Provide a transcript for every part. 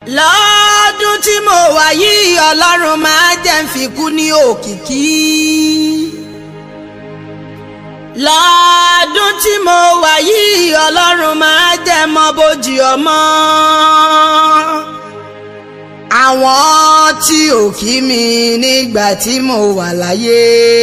lọ́dún tí mo wà yìí ọlọ́run máa jẹ́ ń fi kú ní òkìkí. lọ́dún tí mo wà yìí ọlọ́run máa jẹ́ mọ bójì ọmọ. àwọn tí ò kí mi nígbà tí mo wà láyé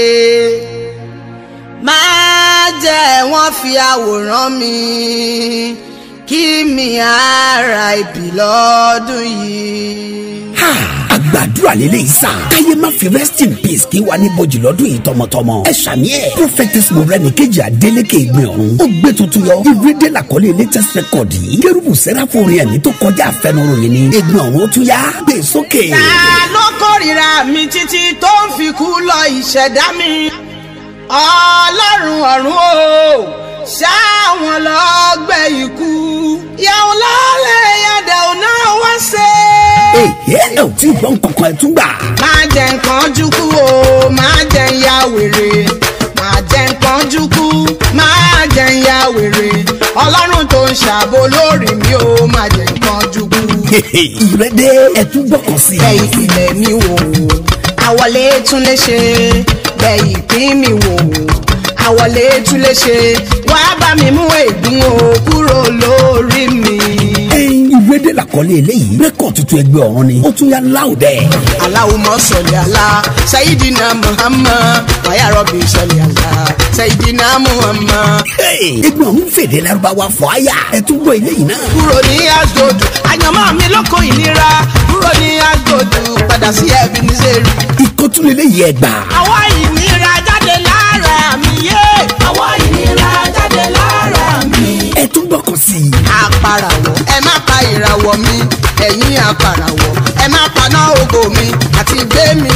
máa jẹ́ wọ́n fi àwòrán mi kí mi ara ìbí lọ́dún yìí. àgbàdúrà lélẹ́yìí sá. káyé má fi rest in peace kí wà ní bojì lọ́dún yìí tọmọtọmọ. ẹ ṣàmì ẹ̀. prophetess moreni kejì adélèké ìgbìn ọ̀run. ó gbé tuntun yọ. ìrédè làkọlé latest record yìí. kérúbù sẹ́ráfù orin ẹ̀mí tó kọjá àfẹnuròyìn ni. ìgbìn ọ̀run ó tún yá. gbé sókè. ta ló kórìíra mi títí tó ń fi kú lọ ìṣẹ̀dá mi ọlọ́run ọ̀run o ṣáwọn lọ́gbẹ́ ikú yàwó lálẹ́ yàdà ọ̀nà wá ṣe. ẹ ẹ ò tí ì gbọ́n kankan ẹ̀ tún gbà. máa jẹ nǹkan jukú o máa jẹ ya wèrè máa jẹ nǹkan jukú máa jẹ ya wèrè ọlọ́run tó ń ṣàbò lórí mi o máa jẹ nǹkan jukú. ìrẹ́dẹ́ ẹ̀ tún gbọ́kàn sí i. bẹ́ẹ̀ ìpìlẹ̀ mi wò àwọlé tún lè ṣe bẹ́ẹ̀ ìpín mi wò àwọlé tún lè ṣe wàá bá mi mú ègún o kúrò lórí mi. ìrédè làkọlé eléyìí rẹ́kọ̀ tuntun ẹgbẹ́ ọ̀run ni ó tún yá láòdẹ̀. Allahumma salli ala sayidina Muhammad wàyà rọ̀bì salli ala sayidina Muhammad. ẹgbẹ́ ọ̀run fèdè lárúbáwá fọ àyà ẹ̀ tún gbọ́ eléyìí náà. kúrò ní asgodu àyànmọ́ mi lóko ìnira kúrò ní asgodu padà sí ẹbí ní sẹ́rù. ìkọ́tún eléyìí ẹ̀ gbà. àwa ìnira jáde lára mi yé. àwa ìnira jáde lára mi. ẹ̀ tún gbọ́kàn sí i. àpàràwọ̀ ẹ má pa ìràwọ̀ mi ẹ̀yin àpàràwọ̀ ẹ má paná ògo mi àti gbé mi